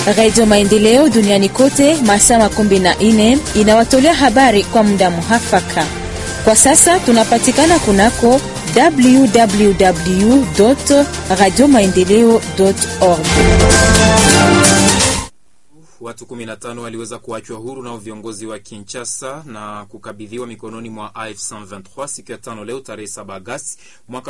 Radio Maendeleo duniani kote masaa makumi na nne inawatolea habari kwa muda muhafaka. Kwa sasa tunapatikana kunako www radio maendeleo org. Watu 15 waliweza kuachwa huru nao viongozi wa Kinshasa na kukabidhiwa mikononi mwa AF 123 siku ya tano leo tarehe 7 Agosti mwaka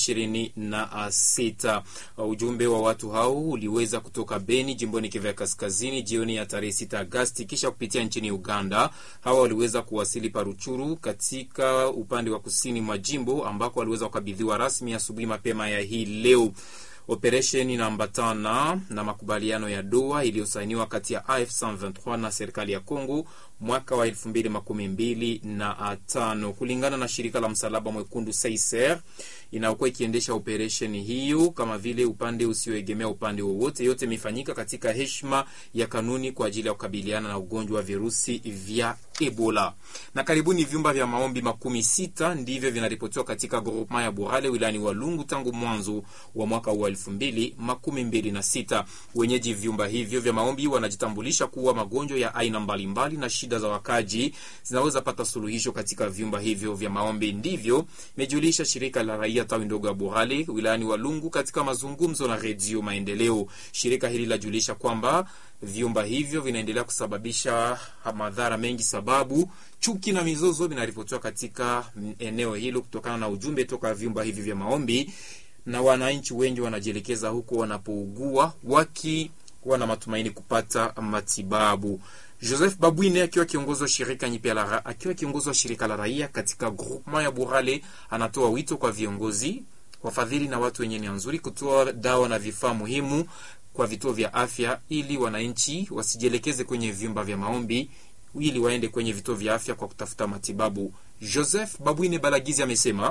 2026. Ujumbe wa watu hao uliweza kutoka Beni jimboni Kivu Kaskazini jioni ya tarehe 6 Agosti kisha kupitia nchini Uganda. Hawa waliweza kuwasili Paruchuru katika upande wa kusini mwa jimbo ambako waliweza kukabidhiwa rasmi asubuhi mapema ya hii leo. Operesheni inaambatana na makubaliano ya Doha iliyosainiwa kati ya AF 123 na serikali ya Kongo mwaka wa elfu mbili makumi mbili na tano kulingana na shirika la msalaba mwekundu Seiser inayokuwa ikiendesha operesheni hiyo, kama vile upande usioegemea upande wowote. Yote imefanyika katika heshima ya kanuni kwa ajili ya kukabiliana na ugonjwa wa virusi vya Ebola. Na karibuni vyumba vya maombi makumi sita ndivyo vinaripotiwa katika groupement ya Burale wilayani Walungu tangu mwanzo wa mwaka wa elfu mbili makumi mbili na sita. Wenyeji vyumba hivyo vya maombi wanajitambulisha kuwa magonjwa ya aina mbalimbali na shida za wakaji zinaweza pata suluhisho katika vyumba hivyo vya maombi. Ndivyo imejulisha shirika la raia tawi ndogo ya Burale wilayani Walungu katika mazungumzo na Redio Maendeleo. Shirika hili lajulisha kwamba vyumba hivyo vinaendelea kusababisha madhara mengi, sababu chuki na mizozo vinaripotiwa katika eneo hilo kutokana na ujumbe toka vyumba hivi vya maombi, na wananchi wengi wanajielekeza huko wanapougua wakiwa na matumaini kupata matibabu. Joseph Babwine akiwa kiongozi wa shirika nyipya la akiwa kiongozi wa shirika la raia katika groupement ya Burale anatoa wito kwa viongozi, wafadhili na watu wenye nia nzuri kutoa dawa na vifaa muhimu kwa vituo vya afya ili wananchi wasijielekeze kwenye vyumba vya maombi ili waende kwenye vituo vya afya kwa kutafuta matibabu. Joseph Babwine Balagizi amesema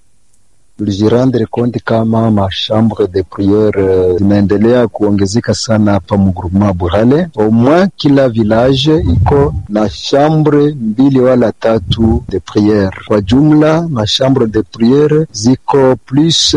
tulijirandre konti kama machambre de priere zinaendelea kuongezeka sana hapa mugrupema Burale. Omwa kila village iko na chambre mbili wala tatu de priere. Kwa jumla machambre de priere ziko plus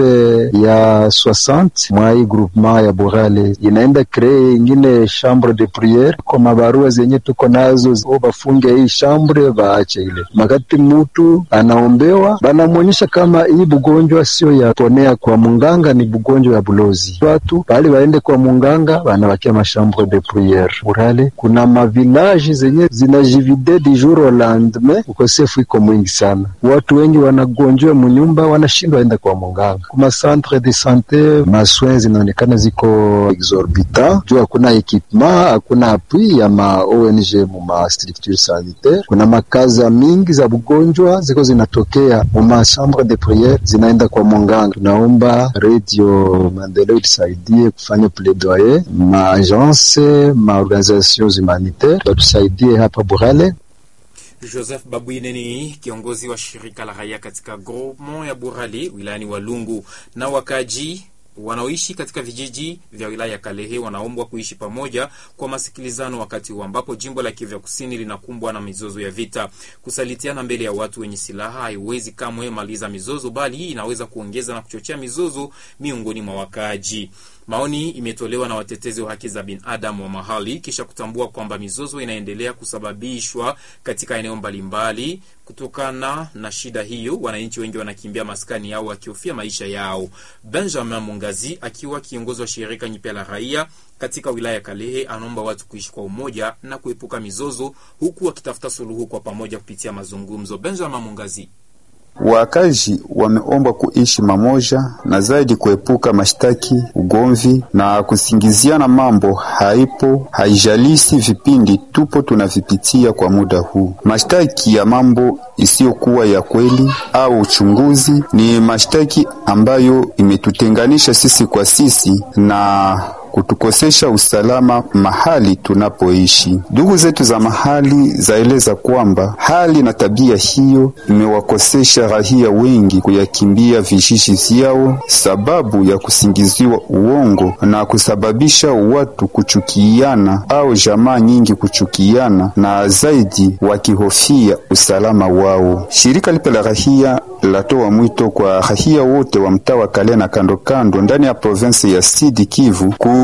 ya 60 mwa hii groupement ya Burale. Inaenda kree ingine chambre de priere kwa mabarua zenye tuko nazo, o bafunge hii chambre baache ile. Makati mutu anaombewa banamwonyesha kama hii bugonjwa sio ya ponea kwa munganga, ni bugonjwa ya bulozi. Watu bali waende kwa munganga, banawakia machambre de priere Burale. Kuna mavilaji zenye zinajivide du jour au lendemain, ukosefu iko mwingi sana. Watu wengi wanagonjwa munyumba, wanashindwa enda kwa munganga. Kuma centre de sante maswin zinaonekana ziko exorbitant juu hakuna ekipement, hakuna appui ya ma ONG mu ma structure sanitaire. Kuna makaza mingi za bugonjwa ziko zinatokea mu ma chambre de priere zinaenda kwa munganga. Tunaomba Radio Maendeleo itusaidie kufanya plaidoyer, maagence maorganisations humanitaire watusaidie hapa Burale. Joseph Babwine ni kiongozi wa shirika la raia katika groupement ya Burale wilayani Walungu. Na wakaji wanaoishi katika vijiji vya wilaya ya Kalehe wanaombwa kuishi pamoja kwa masikilizano, wakati huu ambapo jimbo la Kivu Kusini linakumbwa na mizozo ya vita. Kusalitiana mbele ya watu wenye silaha haiwezi kamwe maliza mizozo, bali hii inaweza kuongeza na kuchochea mizozo miongoni mwa wakaaji. Maoni imetolewa na watetezi wa haki za binadamu wa mahali kisha kutambua kwamba mizozo inaendelea kusababishwa katika eneo mbalimbali. Kutokana na shida hiyo, wananchi wengi wanakimbia maskani yao wakihofia maisha yao. Benjamin Mungazi akiwa kiongozi wa shirika nyipya la raia katika wilaya ya Kalehe anaomba watu kuishi kwa umoja na kuepuka mizozo, huku wakitafuta suluhu kwa pamoja kupitia mazungumzo. Benjamin Mungazi Wakazi wameombwa kuishi mamoja na zaidi kuepuka mashtaki, ugomvi na kusingiziana mambo haipo, haijalisi vipindi tupo tunavipitia kwa muda huu. Mashtaki ya mambo isiyokuwa ya kweli au uchunguzi ni mashtaki ambayo imetutenganisha sisi kwa sisi na kutukosesha usalama mahali tunapoishi. Ndugu zetu za mahali zaeleza kwamba hali na tabia hiyo imewakosesha raia wengi kuyakimbia vijiji vyao sababu ya kusingiziwa uongo na kusababisha watu kuchukiana au jamaa nyingi kuchukiana na zaidi wakihofia usalama wao. Shirika lipe la raia latoa mwito kwa raia wote wa mtaa wa Kale na kando kando ndani ya provinsi ya Sud Kivu ku